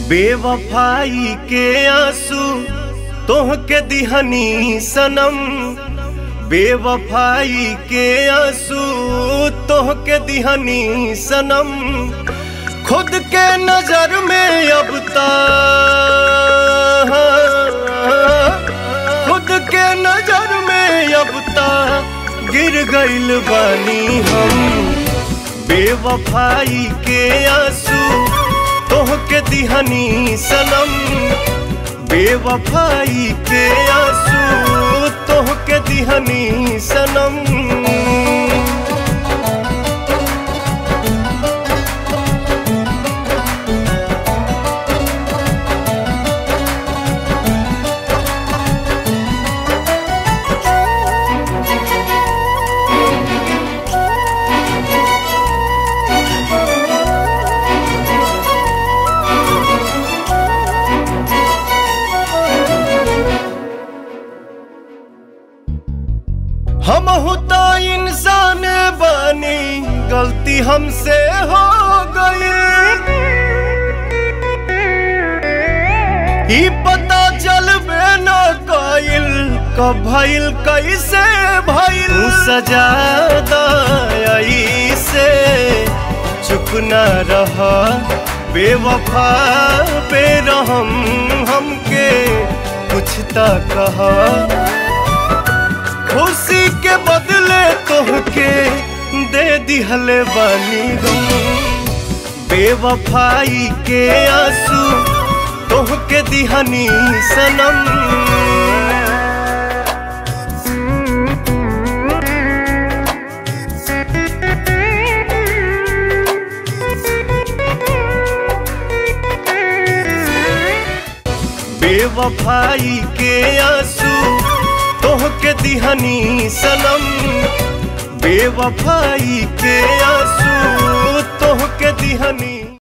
बेवफाई के आंसू तोह के दिहनी सनम बेवफाई के आंसू तोह के दिहनी सनम खुद के नजर में अब ता खुद के नजर में अब ता गिर गइल बानी हम बेवफाई के आंसू तोह के दिहनी सनम बेवफाई के आंसू तोह के दिहनी सनम हम होता इंसान बनी गलती हमसे हो गई ई पता चलबे न कइल कब भइल कैसे भइल तू सजा दई से चुप न रह बेवफा पे रहम हमके कुछ त कहा खुशी के बदले तोहके दे दिहले बानी गम बेवफाई के आंसू तोहके दिहनी सनम बेवफाई के आंसू तोह के दिहनी सनम बेवफाई के आंसू तोह के दिहनी